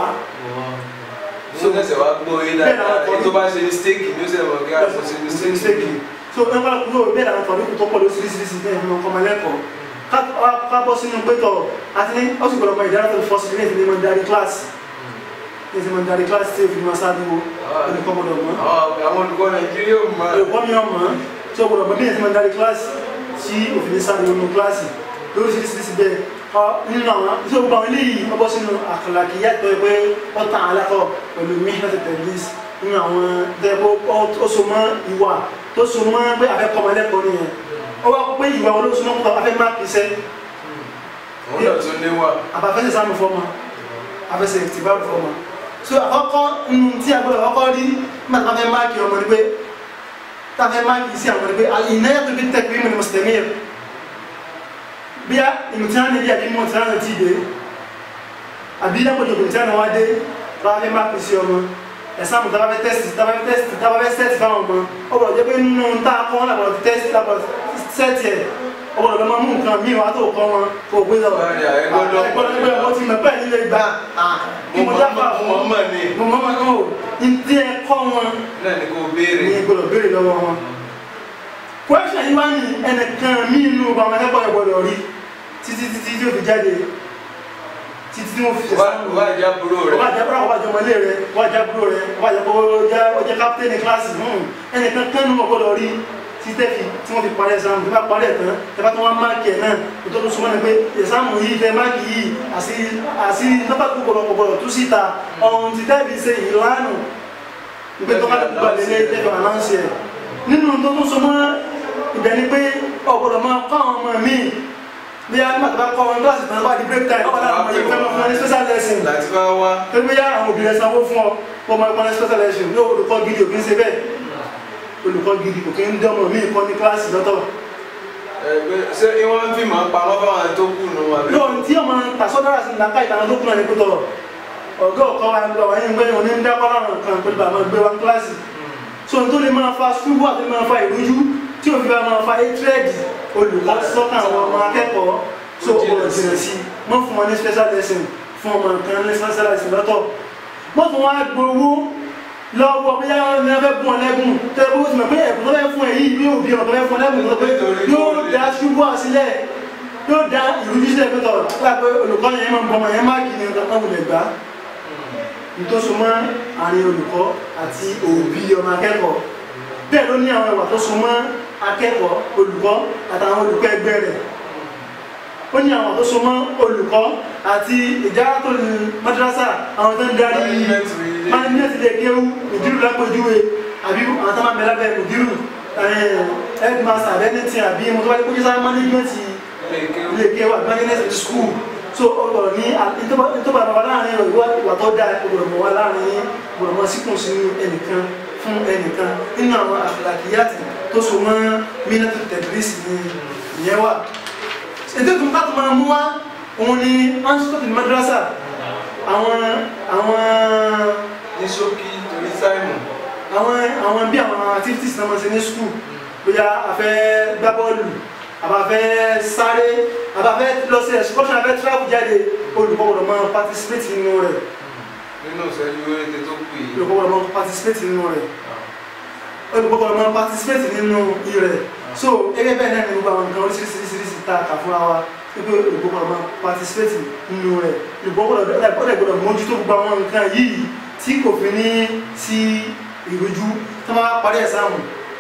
Ṣé o kẹsẹ̀ wá gbọ́ yé dáadáa? Èyí tó bá ṣe mistake ni ó ṣe mọ̀ kí a kò ṣe mistake. mistake so ẹ bá kúrò bẹ́ẹ̀ làwọn tọ̀lé kò tó pọ̀ lóṣìṣìṣì bẹ́ẹ̀ ni wọ́n kọ́ máa lẹ́kọ̀ọ́ ká bọ́ sínú pétọ̀ àti ní ó sì gbọ́dọ̀ mọ ìdára tó fọ́ sí ilé ìfìdí mọ́ darí kíláàsì ní ìfìdí mọ́ darí kíláàsì tí òfin máa sáájú wo olùkọ́ gbọ́dọ̀ mọ́ Àwọn àwọn olùkọ́ Nàìjíríà ò mọ̀. olùkọ́ mi ọmọ tí ó gbọ́dọ̀ mọ́ bí ìfìdí mọ́ darí kíláàsì tí òfin sáájú wo nínú kíláàsì lóríṣiríṣi bẹ́ẹ̀ ọ nínú àwọn tí ó gbọ́ àwọn eléyìí ọbọ̀ sínú àkàlàkì yàtọ̀ pé ó tàn alákọ̀ pẹ̀lú mihnat tẹ̀lís nínú àwọn dẹ́gbó ó so mọ́ ìwà tó so mọ́ pé afẹ́kọ̀ọ́mọlẹ́kọ̀ọ́ nìyẹn ó wá pé ìwà wọn ló so mọ́ pé afẹ́ máàkì iṣẹ́ Òun náà tún níwà. àbáfẹ́sẹ̀ sáàmù fọ́mọ afẹ́sẹ̀ ìtìbáàrù fọ́mọ so àkọ́kọ́ nínú tí a gbọ́dọ̀ kọ́kọ́ rí nígbà tí wọ́n fẹ́ máàkì ọmọ ni pé tá a fẹ́ máàkì sí àwọn ni pé ìnáyà tó fi tẹ̀kí mímu ni mùsùlùmí yẹn bí a ìmùtí bí àbí mọ̀ tí wọ́n ti dé àbí lápòjò kò tí wọ́n wá dé bá fẹ́ máàkì sí ọmọ ẹ̀sán tàbá fẹ́ tẹ́sì tàbá fẹ́ tẹ́sì tàbá fẹ́ sẹ́ẹ̀tì fáwọn ọmọ ó gbọ́dọ̀ jẹ́ pé nínú tá a kọ́ wọn làbọ̀ tẹ́sì làbọ̀ sẹ́ẹ̀tì ẹ̀ ó gbọ́dọ̀ lọ́mọ mú nǹkan míì wá tó kọ́ wọn kó o gbé lọ. Báyìí, ẹ gbọ́dọ̀- ẹgbọ́dọ̀ pé wọ́n ti mọ̀ pẹ́ nílé gbà kí mo dábàá Mo fún mọ̀ wọn. mọ̀ ni. mo mọ̀ mọ̀ náà ní tí ẹ kọ́ wọn Náà ni kò béèrè. ní gbọ́dọ̀ béèrè lọ́wọ́ wọn. kwẹ́sàn yìí wá ní ẹnìkan mí inú ọba ọmọ akẹ́kọ̀ọ́ ẹ̀ gbọ́dọ̀ rí títí títí tí ó fi jáde títí tí wọ́n fi ṣe Wá sáà wá ìjà búrò rẹ̀. wọ́n jẹ́ búrọ̀ wọ́n jẹ́ ọmọlé rẹ̀ wọ́n jẹ́ búrò rẹ̀ wọ́n jẹ́ kó jẹ́ ọjẹ́ kápítẹ́nì kíláàsì ẹnìkan kan ní ọgbọ́dọ̀ rí títẹ́ fi tí wọ́n fi parí ẹ̀sán tí wọ́n parí ẹ̀tàn tẹ́fà tí wọ́n máàkì ẹ̀ náà tó tó súnmọ́ ni pé ẹ̀sánmù yìí tẹ́ máàkì yìí àti àti nọ́bà gbogbo gbogbo tú síta ọ̀hún ti tẹ́bi ṣe ìlànà ìgbé tó bá gbà lélẹ̀ tẹ́fà anáǹsì ẹ̀ nínú tó tó súnmọ́ ibẹ̀ ni pé ọ̀gbọ́dọ̀ máa kọ́ àwọn ọmọ mi bí a nígbà tó bá kọ́ wọn kíláàsì tán bá di break time ọ̀gbọ́dọ̀ àwọn ọmọ yìí fẹ́ máa fún wọn ní special lesson Láti bá wá. pé yá àwọn obìnrin sanwó fún ọ kó máa gbọ́n ní special election ní olùkọ́ gidi òkè ń ṣe bẹ́ẹ̀ olùkọ́ gidi òkè ń dánmọ̀ mí kọ́ ní kíláàsì lọ́tọ̀ Ẹgbẹ́ ṣé ìwọ́n ń fi màá pamọ́ fáwọn tó kù nù àbí? yóò tí ọmọ tàṣọ́dára sí nàka ìtàn tó kúnà ní kútọ̀ ọ̀gá ọ̀kọ́ wa ń gbọ́ wáyé ń gbé wọn ní ń dákọ́ láwọn kan pẹ̀lú bàmá gbé wa ní kíláàsì so n tó lè máa fa ṣubú àti máa fa ìrújú tí òfin bá máa fa étrẹ́ẹ̀dì olùkọ́ sọ́kàn àwọn ọmọ akẹ́kọ̀ọ́ so ọ̀rọ̀ jìnà sí mọ́ fún wọn ní special lesson fún ọmọ nǹkan ní special lesson lọ́tọ̀ mọ́ fún wọn gbowó lọ́wọ́ bí yára ní abẹ́ bùn ọlẹ́gùn tẹ́ bó ti mọ̀ pé ẹ̀kún tó fẹ́ fún ẹ̀ yìí yóò bí ọ̀tọ̀ fẹ́ fún ọlẹ́gùn tó pé yóò dá ṣubú àsílẹ̀ yóò dá ìrújú sílẹ̀ pé tọ̀ lápẹ́ olùkọ́ yẹn máa ń bọ́ ọmọ yẹn máàkì ní ọ̀tọ̀ wulẹ̀ gbá nítòsó mọ́ àárín olùkọ́ àti òbí ọmọ akẹ́kọ̀ọ́ bẹ́ẹ̀ ló ní àwọn ìwà tó so mọ́ akẹ́kọ̀ọ́ olùkọ́ àtàwọn olùkọ́ ẹgbẹ́ rẹ̀ ó ní àwọn tó so mọ́ olùkọ́ àti ìjára tó ní madrasa àwọn tó ń darí management lè kéwú ìdírù lápòjúwe àbí àwọn tó máa bẹ̀rẹ̀ bẹ̀rẹ̀ ìdírù headmaster abẹ́nẹ́tì àbí mo tó wáyé kó jísà management lè kéwú àbí management school so ọ̀rọ̀ ní ìtọ́ba bàbá láàrin ìwà tó dáa ọ̀rọ̀ mọ̀ wá láàrin ọ̀rọ̀ mọ̀ síkùn sínú ẹnìkan fún ẹnìkan nínú àwọn àfìlàkìyàtì tó so mọ́ mínátù tẹ̀lẹ́sì ní ìyẹn wà ètò ìtumọ̀ ká tó máa mú wá òun ni anstot madrasa àwọn àwọn ní ṣókí torí táìmù. àwọn àwọn bí àwọn activities náà máa ṣe ní school bóyá a fẹ́ gbá bọ́ọ̀lù àbá fẹ́ sáré àbá fẹ́ lọ sí excursion àbẹ́ travel jáde olùkọ́ gbọ́dọ̀ máa participate nínú rẹ̀ nínú ìṣẹ́jú oríire tó kù yìí. olùkọ́ gbọ́dọ̀ máa participate nínú rẹ̀ olùkọ́ ọmọ participate nínú rẹ̀ so gẹ́gẹ́ bẹ́ẹ̀ náà ni gbogbo àwọn nǹkan oríṣiríṣiríṣi tá a kà fúnra wa wípé olùkọ́ ọmọ participate nínú rẹ̀ olùkọ́ gbọ́dọ̀ gbọ́dọ̀ mójútó gbogbo àwọn nǹkan yìí tí kò fi ní sí ìrújú tó máa parí ẹ̀sáàmù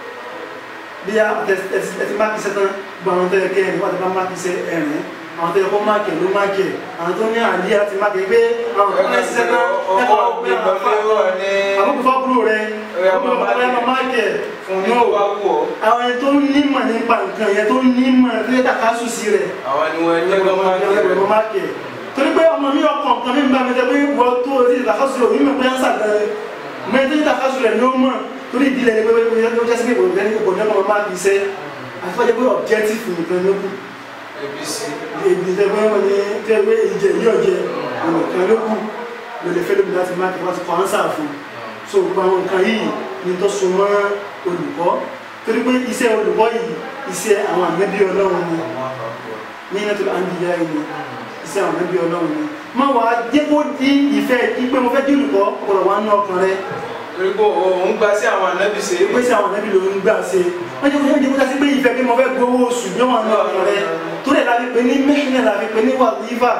bí a ẹtì máàkì sẹ́tàn gbogbo àwọn tó yẹ kẹ́ ẹ̀rìn wọ́n ti bá máàkì sẹ́ ẹ̀rìn àwọn tó yẹ kó máàkì ẹ̀ ló máàkì ẹ̀ àwọn tó ní àlíyá ti máàkì pé àwọn tó ní sẹ́tàn ẹ̀kọ́ ọ̀gbìn àbúkù fábúrò rẹ̀ ọgbọ̀n bàbá ẹ̀ máàkì ẹ̀ fún ní wá wù ọ́ àwọn ẹni tó nímọ̀ nípa nǹkan yẹn tó nímọ̀ tó yẹ kàkà sùn sí rẹ̀ àwọn ni wọ́n ní ọgbọ́n máa ń ẹgbẹ̀rún máàkì ẹ̀ torí pé ọmọ mi ọkàn kan mi ń bá mi jẹ pé wọ́n tó o ti ìtàkọ́sù rẹ̀ onímọ̀ pé ánṣà gan rẹ̀ mẹ́rin tó ti ìtàkọ́sù rẹ̀ ló mọ̀ torí ìdílé ni pé ó jẹ́ sí pé ìbòmí ní ìbòmí ọmọ máa fi iṣẹ́ àti wọ́n jẹ́ pé objective nìkan ló kù abc èdè tẹ́ pé wọ́n ní tẹ́ pé ìjẹ yí ọ̀jẹ̀ nìkan ló kù ló lè fẹ́ lómi láti máàkì wọ́n ti kọ́ ánṣà fún so gbogbo àwọn nǹkan yìí ni tó so mọ́ olùkọ́ torí pé iṣẹ́ olùkọ́ yìí iṣẹ́ àwọn àmẹ́bí ọlọ́run ni ní nẹ́tò àǹdíyá yìí ni iṣẹ́ àwọn àmẹ́bí ọlọ́run ni má wà á jẹ́ kó di ìfẹ́ ìpè mo fẹ́ di olùkọ́ ọ̀pọ̀lọ̀ wa ń ná ọkàn rẹ torí pé òun gba sí àwọn ànábì ṣe é pé sí àwọn àmẹ́bí ló ń gbà ṣe wọ́n jẹ́ kó jẹ́ kó jẹ́ sí pé ìfẹ́ pé mo fẹ́ gbowó oṣù ní wọn ná ọkàn rẹ tó lè láti pè ní mẹ́hìnà láti pè ní wàlífà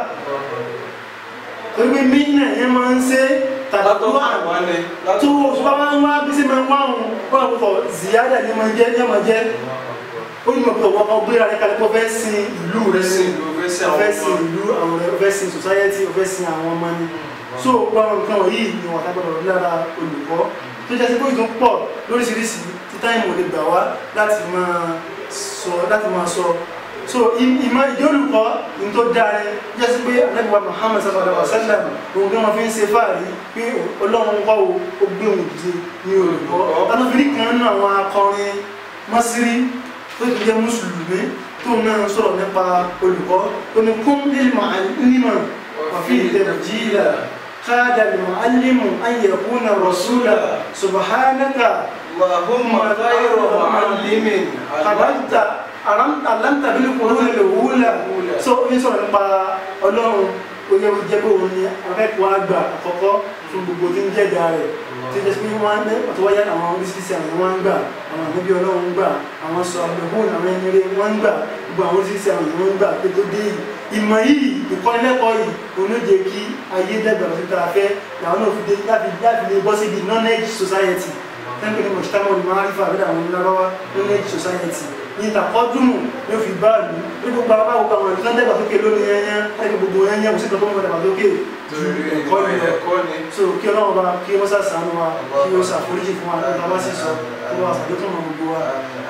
torí pé mẹ́hìnà yẹn máa ń ṣe tàbí látọ̀ wà fún wọn ni tó oṣù bá máa ń wá bí sí máa ń wá òun wọ́n àwọn ọ̀pọ̀ ziyada ni máa ń jẹ́ ní ọmọ jẹ́ ó ní mọ̀ pé ọ̀wọ́ kan gbéra rẹ̀ kalẹ̀ pé ó fẹ́ sin ìlú rẹ̀ sí ìlú fẹ́ sí àwọn ọ̀fẹ́ sin ọmọ ìlú àwọn ọ̀fẹ́ sin society ọ̀fẹ́ sin àwọn ọmọ ni so gbogbo àwọn nǹkan wọ̀nyí ni wọ́n tábọ̀dọ̀ rí lára olùkọ́ tó jẹ́ sí pé ìtún pọ̀ lóríṣiríṣi tí táìmù lè gbà wá láti máa sọ láti máa sọ so ìmọ̀ ìdí olùkọ́ ní tó dáre jẹ́ sí pé alẹ́bùwà Muhammad sallallahu alaihi wa sallam òun kí wọ́n fi ń ṣe fáàrí pé ọlọ́run wá o ó gbé òun dìde ní olùkọ́ ọlọ́fin kan nínú àwọn akọrin mọ́sírí tó ti jẹ́ mùsùlùmí tó náà sọ̀rọ̀ nípa olùkọ́ tó ní kún lílmọ̀ alímọ̀ wàfí ìtẹ̀bùjíìlà káàdà lùmọ̀ alímọ̀ ayẹ̀kúnà rọ̀súlà subhanaka Allahumma khayru mu'allimin kàbáńtà aláǹtà bí kúrò lè wúlà so ó ní sọ̀rọ̀ nípa ọlọ́run ó yẹ kó jẹ́ pé òun ni akẹ́kọ̀ọ́ àgbà àkọ́kọ́ fún gbogbo tí ń jẹ́jà rẹ̀ tí ó jẹ́ pé wọ́n á ọ̀tọ̀ wáyé àwọn oríṣiríṣi àwọn wọn ń gbà àwọn ànábì ọlọ́run ń gbà àwọn sọ àgbẹ̀hún àwọn ẹni rẹ̀ wọ́n ń gbà gbogbo àwọn oríṣiríṣi àwọn ìwọ̀n ń gbà pé tó dé yìí ìmọ̀ yìí ìkọ́nilẹ́kọ̀ọ́ yìí òun ló jẹ́ kí ayé dẹ́gbà lọ sí tara fẹ́ làwọn náà fi dé láti láti lè bọ́ síbi knowledge society tẹ́ńpẹ́ ní mọ̀ṣítàmọ́ ní márífà àbẹ́dà àwọn onílábáwá knowledge society ní ìtàkọ́dúnmù ló fi bá lù ní gbogbo àwọn àwọn àwọn ìlú dẹ́gbà sókè lónìí yẹnyẹn láti gbogbo yẹnyẹn kò sí ìtọ́jú mọ̀ dẹ́gbà sókè ju torí ẹ̀kọ́ ẹ̀kọ́ yìí lọ ẹ̀kọ́ ni so kí ọlọ́run bá kí wọ́n sàṣàánú wa kí wọ́n ṣàforíjì fún wa nígbà bá sì sọ kí wọ́n ṣàdékùn mọ́ gbogbo wa.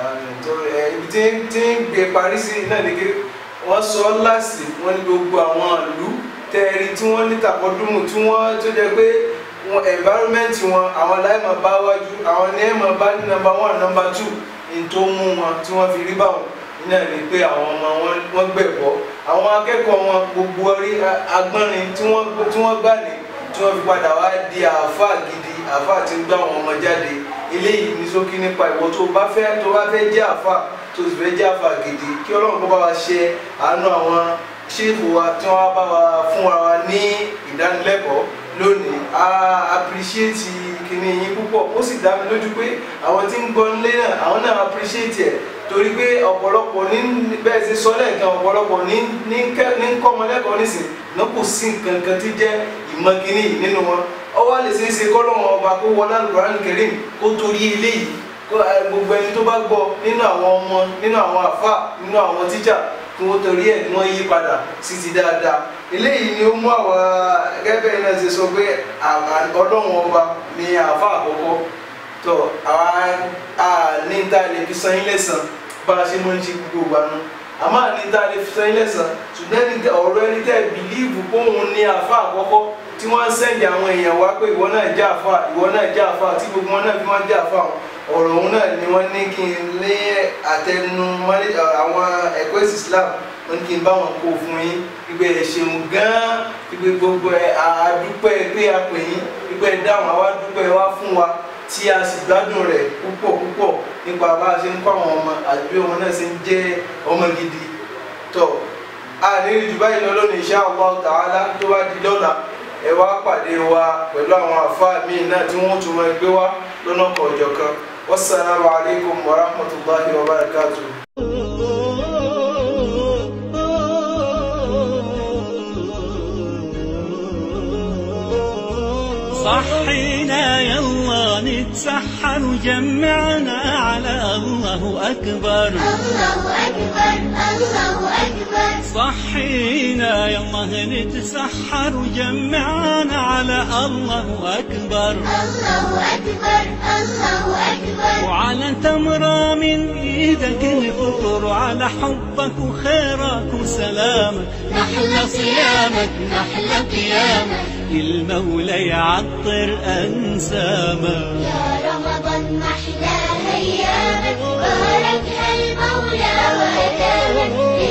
ibi tí tí ń gbé parí sí náà ni kí wọ́n sọ láàsì wọ́n ní gbogbo àwọn ìlú tẹ́ẹ̀rí tí wọ́n ní tàkọ́dúnmù tí wọ́n tó jẹ́ pé wọn environment wọn àwọn láìmọ̀ bá wájú àwọn ní ẹ̀mọ̀ bá ní number one number two ní tó mú wọn tí wọ́n fi rí báwọn náà ni pé àwọn ọmọ wọn wọ́n gbẹ̀bọ́ àwọn akẹ́kọ̀ọ́ wọn gbogbo orí agbọ́nrin tí wọ́n tí wọ́n gbà ní tí wọ́n fi padà wá di àáfàá gidi àáfàá tí ń gbá àwọn ọmọ jáde eléyìí ní ṣókí nípa ìwọ tó bá fẹ́ tó bá fẹ́ jẹ́ àáfàá tó sì fẹ́ jẹ́ àáfàá gidi kí ọlọ́run kó bá wa ṣe àánú àwọn ṣéèfù wa tí wọ́n bá wa fún wa ní ìdánilẹ́kọ̀ọ́ lónìí a appreciate kíní yín púpọ̀ ó sì dá mi lójú pé àwọn tí ń gbọ́ nílé náà àwọn náà appreciate ẹ̀ torí pé ọ̀pọ̀lọpọ̀ ní bẹ́ẹ̀ ṣe sọ lẹ́ẹ̀kan ọ̀pọ̀lọpọ̀ ní ní kẹ́- ní kọ́mọlẹ́kọ̀ọ́ nísìn náà kò sí nǹkan kan tí jẹ́ ìmọ̀ kíní yìí nínú wọn ọwọ́ lè ṣe é ṣe kọ́lọ́wọ́n ọba kó wọlé Al-Qur'an Karim kó torí eléyìí kó ẹ, gbogbo ẹni tó bá gbọ́ nínú àwọn ọmọ nínú àwọn àfà nínú àwọn tíjà kí wọ́n torí ẹ̀ kí wọ́n yí padà sí ti dáadáa eléyìí ni ó mú àwọn gẹ́gẹ́ bẹ́ẹ̀ náà ṣe sọ pé àwa- ọlọ́run ọba ni àfà àkọ́kọ́ tó àwa a ní ta lè fi san yín lẹ́san bá a ṣe mọ́ ń ṣe gbogbo ìgbà nu àmọ́ àní ta lè fi san yín lẹ́san ṣùgbọ́n ẹni tẹ- ọ̀rọ̀ ẹni tẹ́ bìlíìfù pé òun ni àfà àkọ́kọ́ tí wọ́n ń sẹ́ǹdì àwọn èèyàn wá pé ìwọ náà jẹ́ àfà ìwọ náà jẹ́ àfà tí gbogbo wọn náà fi máa ń jẹ́ àfà wọn ọ̀rọ̀ òun náà ni wọ́n ní kí n lé àtẹnu mọ́lẹ́ àwọn ẹ̀kọ́ ẹ̀sìn Islam wọ́n ní kí n bá wọn kó fún yín ìgbẹ́ ẹ̀ ṣeun gan-an ìgbẹ́ gbogbo ẹ̀ àdúpẹ́ pé a pè yín ìgbẹ́ ẹ̀ dáhùn àwa dúpẹ́ wá fún wa tí a sì gbádùn rẹ̀ púpọ̀ púpọ̀ nípa bá a ṣe ń kọ́ àwọn ọmọ àti bí ọmọ náà ṣe ń jẹ́ ọmọ gidi tọ́ a ní jù báyìí lọ lónìí insha Allah ta'ala tó bá di lọ́la ẹ wá pàdé wa pẹ̀lú àwọn àfáà míì náà tí wọ́n tún máa gbé wá lọ́nà kọ̀ọ̀jọ̀ kan والسلام عليكم ورحمة الله وبركاته صحينا يلا نتسحر وجمعنا على الله أكبر الله أكبر الله أكبر صحينا يلا نتسحر وجمعنا على الله أكبر الله أكبر الله أكبر وعلى تمرة من ايدك نفطر وعلى حبك وخيرك وسلامك نحلى صيامك نحلى قيامك المولى يعطر انسامك يا رمضان محلى أيامك بارك المولى وأدامك